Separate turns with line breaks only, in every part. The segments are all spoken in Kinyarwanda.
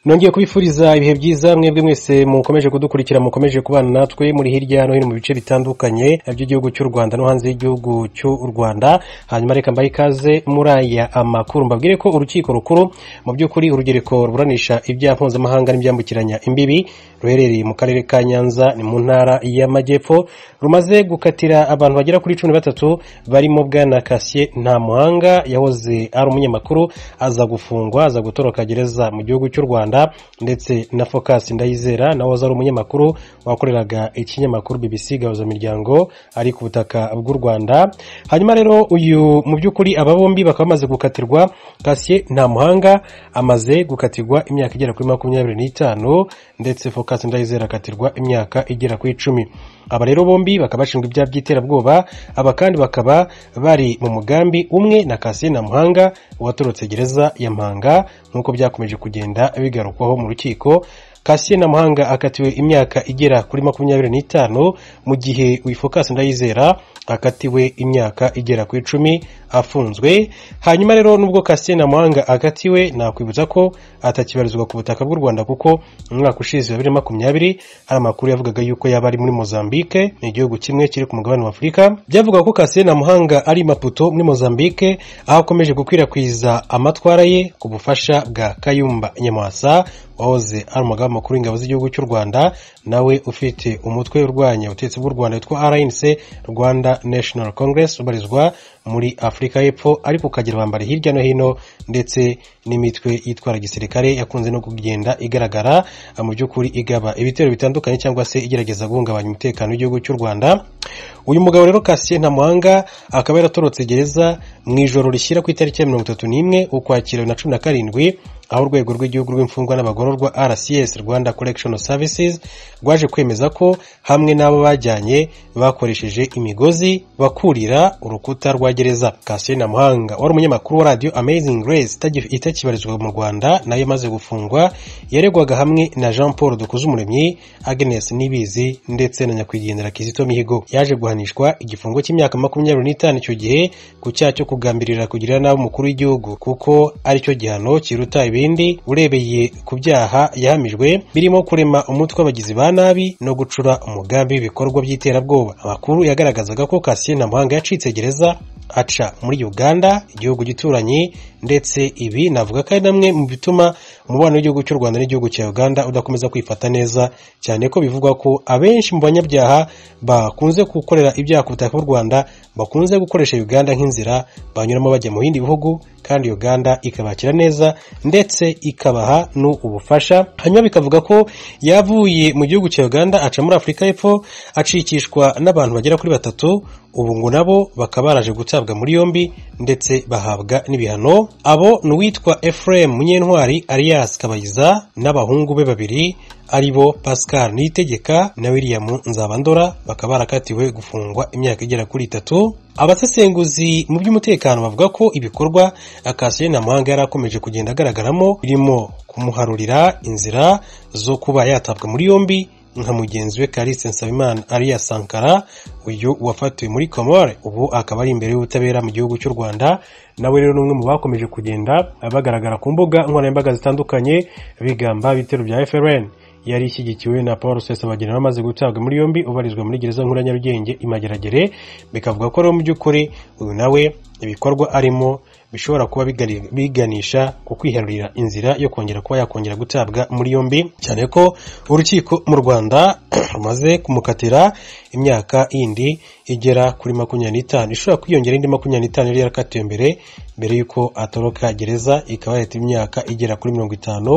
nongeye kubifuriza ibihe byiza mwebwe mwese mukomeje kudukurikira mukomeje kubana natwe muri hirya no hino mu bice bitandukanye by'igihugu cy'u rwanda no hanze y'igihugu cy'u rwanda hanyuma reka mbahe ikaze muri aya amakuru mbabwire ko urukiko rukuru mu by'ukuri urugereko ruburanisha ibyaha mpuzamahanga n'ibyambukiranya imbibi ruherereye mu karere ka nyanza ni mu ntara y'amajyepfo rumaze gukatira abantu bagera kuri cumi na batatu barimo bwana kasiye ntamuhanga yahoze ari umunyamakuru aza gufungwa aza gutoroka gereza mu gihugu cy'u rwanda ndetse na focus ndayizera nawe ari umunyamakuru wakoreraga ikinyamakuru bbc miryango ari ku butaka bw'u rwanda hanyuma rero uyu mu by'ukuri aba bombi bakaba bamaze gukatirwa kasiye ntamuhanga amaze gukatirwa imyaka igera kuri makumyabiri n'itanu ndetse focus ndayizera akatirwa imyaka igera kuri icumi aba rero bombi bakaba bashinjwa ibyaha by'iterabwoba aba kandi bakaba bari mu mugambi umwe na kasiye namuhanga watorotse gereza ya mpanga nk'uko byakomeje kugenda bigarukwaho mu rukiko kasiye namuhanga akatiwe imyaka igera kuri makumyabiri n'itanu mu gihe wifokasi ndayizera akatiwe imyaka igera ku icumi afunzwe hanyuma rero nubwo kasiye namuhanga akatiwe nakwibutsa ko atakibarizwa ku butaka bw'u rwanda kuko mu mwaka ushize bibiri na makumyabiri hari amakuru yavugaga yuko yaba ari muri mozambique ni igihugu kimwe kiri ku mugabane wa afurika byavuga ko kasiye namuhanga ari maputo muri mozambique aho akomeje gukwirakwiza amatwara ye ku bufasha bwa kayumba nyamwasa wahoze ari umugabo makuru w'ingabo z'igihugu cy'u rwanda nawe ufite umutwe urwanya ubutegetsi bw'u rwanda witwa rnc rwanda national congress ubarizwa muri afurika y'epfo ariko ukagira abambari hirya no hino ndetse n'imitwe yitwara gisirikare yakunze no kugenda igaragara mu by'ukuri igaba ibitero bitandukanye cyangwa se igerageza guhungabanya umutekano w'igihugu cy'u rwanda uyu mugabo rero kasiye ntamuhanga akaba yaratorotse gereza mu ijoro rishyira ku itariki ya mirongo itatu n'imwe ukwakira bibiri na cumi na karindwi aho urwego rw'igihugu rw'imfungwa n'abagororwa rcs rwanda collection services rwaje kwemeza ko hamwe n'abo bajyanye bakoresheje imigozi bakurira urukuta rwa gereza kasiyo namuhanga wari umunyamakuru wa radiyo amazing grace itakibarizwa mu rwanda nayo imaze gufungwa yaregwaga hamwe na jean paul dukuzumuremyi agnes nibizi ndetse na nyakwigendera kizito mihigo yaje guhanishwa igifungo cy'imyaka makumyabiri n'itanu icyo gihe ku cyaha cyo kugambirira kugirira nabi umukuru w'igihugu kuko aricyo gihano kiruta ibindi urebeye ku byaha yahamijwe birimo kurema umutwe w'abagizi ba nabi no gucura umugambi w'ibikorwa by'iterabwoba amakuru yagaragazaga ko kasiyo namuhanga yacitse gereza aca muri uganda igihugu gituranye ndetse ibi navuga ko ari namwe mu bituma umubano w'igihugu cy'u rwanda n'igihugu cya uganda udakomeza kwifata neza cyane ko bivugwa ko abenshi mu banyabyaha bakunze gukorera ibyaha ku butaka bw'u rwanda bakunze gukoresha uganda nk'inzira banyuramo bajya mu bindi bihugu kandi uganda ikabakira neza ndetse ikabaha n'ubufasha hanyuma bikavuga ko yavuye mu gihugu cya uganda aca muri afurika y'epfo acikishwa n'abantu bagera kuri batatu ubu ngo nabo bakaba baraje gutabwa muri yombi ndetse bahabwa n'ibihano abo ni uwitwa efuremu munyentwari arias kabayiza n'abahungu be babiri ari bo pascal niyitegeka na william nzabandora bakaba barakatiwe gufungwa imyaka igera kuri itatu abasesenguzi mu by'umutekano bavuga ko ibikorwa kasiyo namuhanga yari akomeje kugenda agaragaramo birimo kumuharurira inzira zo kuba yatabwa muri yombi nka mugenzi we Kalise Nsabimana ariya Sankara uyu wafatiwe muri Comore ubu akaba ari imbere y'ubutabera mu gihugu cy'u Rwanda nawe rero n'umwe mu bakomeje kugenda bagaragara ku mbuga nkoranyambaga zitandukanye bigamba ibitero bya FRN yari ishyigikiwe na paul sesabagina bamaze gutabwa muri yombi ubarizwa muri gereza nkuru ya nyarugenge imageragere bikavuga ko rero mu by'ukuri uyu nawe ibikorwa arimo bishobora kuba biganisha ku kwiharurira inzira yo kongera kuba yakongera gutabwa muri yombi cyane ko urukiko mu rwanda rumaze kumukatira imyaka yindi igera kuri makumyabiri n'itanu ishobora kwiyongera indi makumyabiri n'itanu yari yarakatiwe mbere mbere y'uko atoroka gereza ikaba yareta imyaka igera kuri mirongo itanu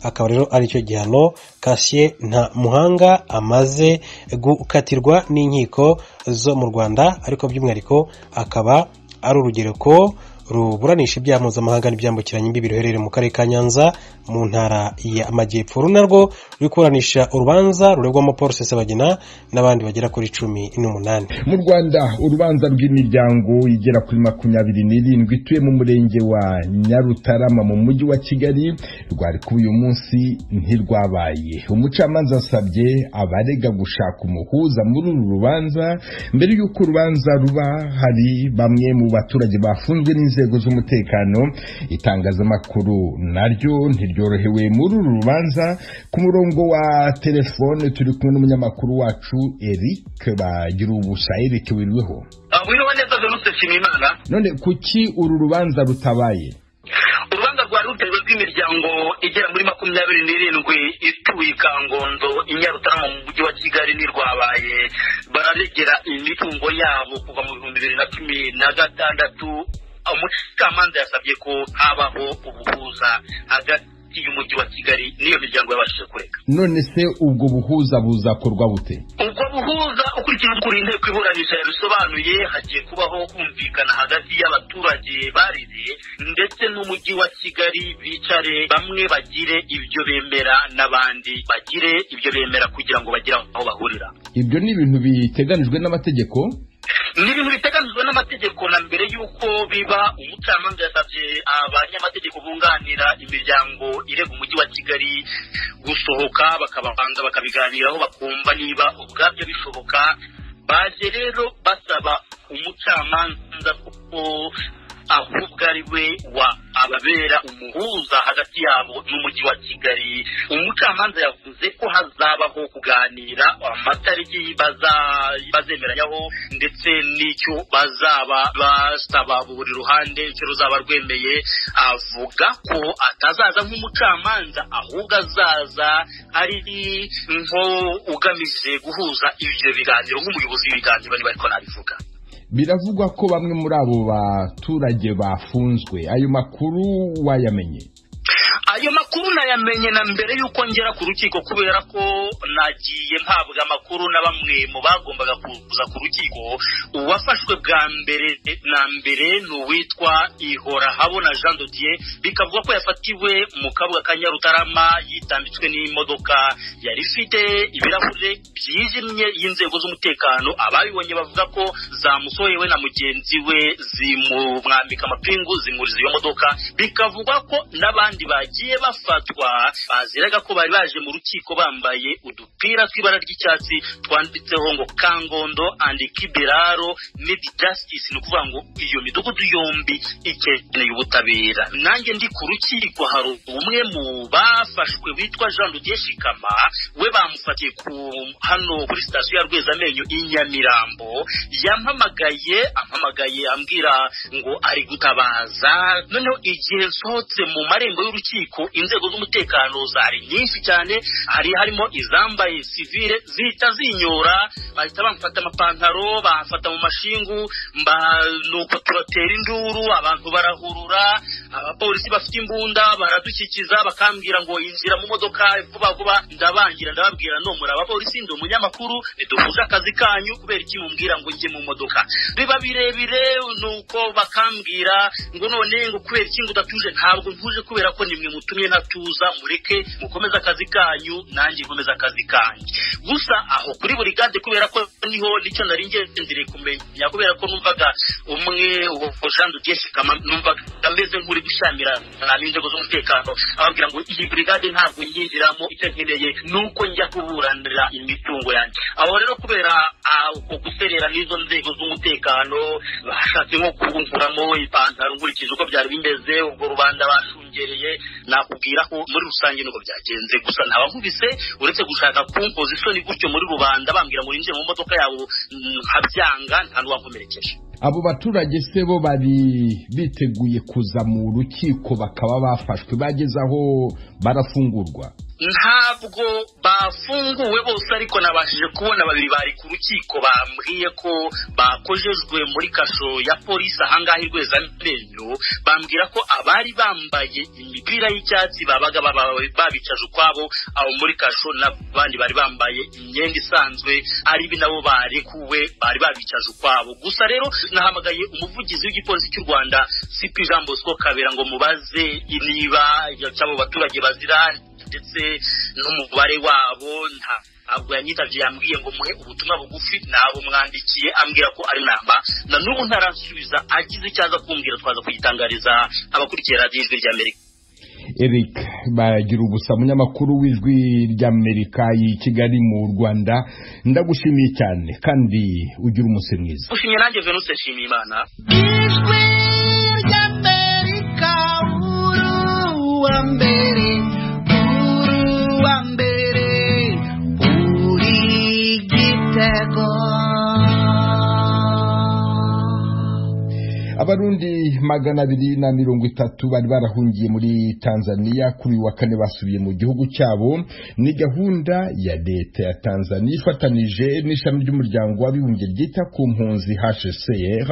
akaba rero ari cyo gihano kasiye nta muhanga amaze gukatirwa n'inkiko zo mu rwanda ariko by'umwihariko akaba ari urugereko ruburanisha ibyaha mpuzamahanga n'ibyambukiranya imbibi ruherereye mu karere ka nyanza mu ntara y'amajyepfo uru narwo ruri kuburanisha urubanza ruregwamo paul sesabagina n'abandi bagera kuri cumi n'umunani
mu rwanda urubanza rw'imiryango igera kuri makumyabiri n'irindwi ituye mu murenge wa nyarutarama mu mujyi wa kigali rwari kuba uyu munsi ntirwabaye umucamanza asabye abarega gushaka umuhuza muri uru rubanza mbere y'uko urubanza ruba hari bamwe mu baturage bafunzwe n'inzira n'inzego z'umutekano itangazamakuru naryo ntiryorohewe muri uru rubanza ku murongo wa telefone turi kumwe n'umunyamakuru wacu eric bagira ubusa eric wiriweho
wiriwe neza venuste nshimiyimana
none kuki uru rubanza rutabaye
urubanza rwari rutezwe rw'imiryango igera muri makumyabiri n'irindwi ituye i kangondo i nyarutarama mu mujyi wa kigali ntirwabaye bararegera imitungo yabo kuva mu bihumbi bibiri na cumi na gatandatu umucamanza yasabye ko habaho ubuhuza hagati y'umujyi wa kigali n'iyo miryango yabashije kureka
none se ubwo buhuza buzakorwa bute
ubwo buhuza ukurikije uko inteko iburanisha yabisobanuye hagiye kubaho kumvikana hagati y'abaturage barize ndetse n'umujyi wa kigali bicare bamwe bagire ibyo bemera n'abandi bagire ibyo bemera kugira ngo bagire aho bahurira
ibyo ni ibintu biteganijwe n'amategeko
ni ibintu biteganyijwe n'amategeko na mbere y'uko biba umucamanza yasabye abanyamategeko bunganira imiryango irega umujyi wa kigali gusohoka bakababanza bakabiganiraho bakumva niba ubwabyo bishoboka baje rero basaba umucamanza kuko ahubwo ari we wa ababera umuhuza hagati yabo n'umujyi wa kigali umucamanza yavuze ko hazabaho kuganira amatariki bazemeranywaho ndetse n'icyo bazaba basaba buri ruhande icyo ruzaba rwemeye avuga ko atazaza nk'umucamanza ahubwo azaza ari nko ugamije guhuza ibyo biganiro nk'umuyobozi w'ibiganiro bari bariko nabivuga
biravugwa ko bamwe muri abo baturage bafunzwe ayo makuru wayamenye
ayo makuru nayamenye na mbere y'uko ngera ku rukiko kubera ko nagiye mpabwa amakuru na bamwe mu bagombaga kuza ku rukiko uwafashwe bwa mbere na mbere ni uwitwa ihora habona jean dodier bikavuga ko yafatiwe mu kabuga ka nyarutarama yitambitswe n'imodoka yari ifite ibirahure byijimye y'inzego z'umutekano ababibonye bavuga ko zamusohewe na mugenzi we zimumwambika amapingu zimuriza iyo modoka bikavugwa ko n'abandi bagiye bagiye bafatwa baziraga ko bari baje mu rukiko bambaye udupira tw'ibara ry'icyatsi twanditseho ngo kangondo and kibiraro mid justice ni ukuvuga ngo iyo midugudu yombi ikeneye ubutabera nanjye ndi ku rukiko hari umwe mu bafashwe witwa jean ludier shikama we bamufatiye ku hano kuri sitasiyo ya rwezamenyo i nyamirambo yampamagaye ampamagaye ambwira ngo ari gutabaza noneho igihe nsohotse mu marembo y'urukiko ariko inzego z'umutekano zari nyinshi cyane hari harimo izambaye sivile zihita zinyora bahita bamufata amapantaro bamufata mu mashingu nuko turatera induru abantu barahurura abapolisi bafite imbunda baradukikiza bakambwira ngo injira mu modoka vuba vuba ndabangira ndababwira no muri abapolisi ndi umunyamakuru ntiduhuje akazi kanyu kubera iki mumbwira ngo njye mu modoka biba birebire nuko bakambwira ngo none ngo kubera iki ngo udatuje ntabwo ntuje kubera ko ni mwe mutumye ntatuza mureke mukomeze akazi kanyu nanjye nkomeze akazi kanyu gusa aho kuri buri gade kubera ko niho nicyo nari ngendere kumenya kubera ko numvaga umwe jean dudeshikama numvaga ameze nk'uri gushamira nami inzego z'umutekano ababwira ngo iyi burigade ntabwo nyinjiramo icyo nkeneye ni uko njya kuburanira imitungo yanjye aho rero kubera uko guserera n'izo nzego z'umutekano bashatse nko kunkuramo ipantaro nkurikije uko byari bimeze ubwo rubanda bashungereye nakubwira ko muri rusange nuko byagenze gusa ntabankubise uretse gushaka kumpoza isoni gutyo muri rubanda bambwira ngo ninjire mu modoka yabo nkabyanga nta n'uwankomerekeje
abo baturage se bo bari biteguye kuza mu rukiko bakaba bafashwe bageze aho barafungurwa
ntabwo bafunguwe bose ariko nabashije kubona babiri bari ku rukiko bambwiye ko bakojejwe muri kasho ya polisi ahangaha irweza amenyo bambwira ko abari bambaye imipira y'icyatsi babaga babicaje ukwabo abo muri kasho n'abandi bari bambaye imyenda isanzwe ari bi nabo barekuwe bari babicaje ukwabo gusa rero nahamagaye umuvugizi w'igipolisi cy'u rwanda sipi jean bosco kabera ngo mubaze niba abo baturage bazira ndetse n'umubare wabo nta ntabwo yanyitabye yambwiye ngo muhe ubutumwa bugufi ntabwo mwambikiye ambwira ko ari namba na n'ubu ntaransubiza agize icyaza kumbwira twaza kugitangariza abakurikiye radiyo ijwi ry'amerika
eric bagira ubusa munyamakuru w'ijwi ry'amerika i kigali mu rwanda ndagushimiye cyane kandi ugira umunsi mwiza
gushimye nanjye venuse nshimiyimana ijwi ry'amerika
wa mbere nkuru wa mbere uri gitego
abarundi magana abiri na mirongo itatu bari barahungiye muri tanzania kuri uyu wa kane basubiye mu gihugu cyabo ni gahunda ya leta ya tanzania ifatanije n'ishami ry'umuryango w'abibumbye ryita ku mpunzi hcr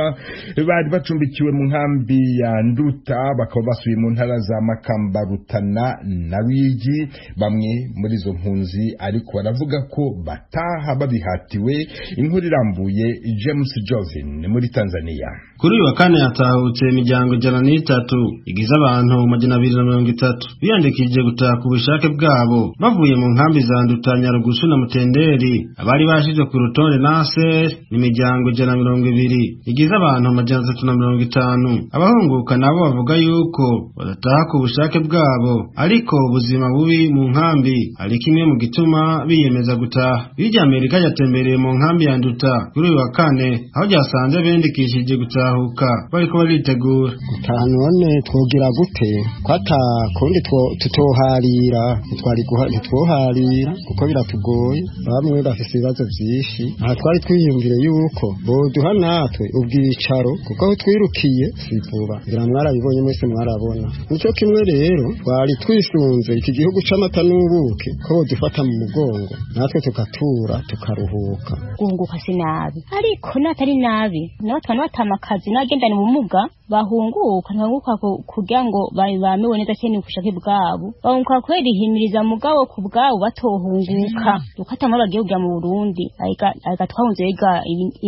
bari bacumbikiwe mu nkambi ya nduta bakaba basubiye mu ntara za makamba rutana na rwigi bamwe muri izo mpunzi ariko baravuga ko bataha babihatiwe inkuru irambuye james jovin muri tanzania
kuri uyu wa kane hatahutse imiryango ijana n'itatu igize abantu amajana abiri na mirongo itatu biyandikishije gutaha ku bushake bwabo bavuye mu nkambi za nduta nyarugusu na mutenderi abari bashize ku rutonde naser ni imiryango ijana na mirongo ibiri igize abantu amajana atatu na mirongo itanu abahunguka nabo bavuga yuko badataha ku bushake bwabo ariko ubuzima bubi mu nkambi ari kimwe mu gituma biyemeza gutaha irya amerika yatembereye mu nkambi ya nduta kuri uyu wa kane aho ryasanze biyandikishije gutaha gutahuka bariko baritegura
gutaha none twogira gute kwata kundi two- tutoharira ntitwari guha- ntitwoharira kuko biratugoye bamwe bafise ibibazo vyinshi aha twari twiyumvire yuko boduha natwe ubwicaro kuko aho twirukiye si vuba ngira mwarabibonye mwese mwarabona nico kimwe rero twari twisunze iki gihugu c'amata n'ubuki ko bodufata mu mugongo natwe tugatura tukaruhuka
guhunguka si nabi ariko natari nabi nabo abantu batama akazi n'abagendana ubumuga bahunguka ntibahunguka ku- kugira ngo ba- bamewe neza cyane ku bushake bwabo bahunguka kubera ihimiriza mugabo ku bwabo batohunguka dukata muri bagiye kujya mu burundi areka areka twahunze biga ibi-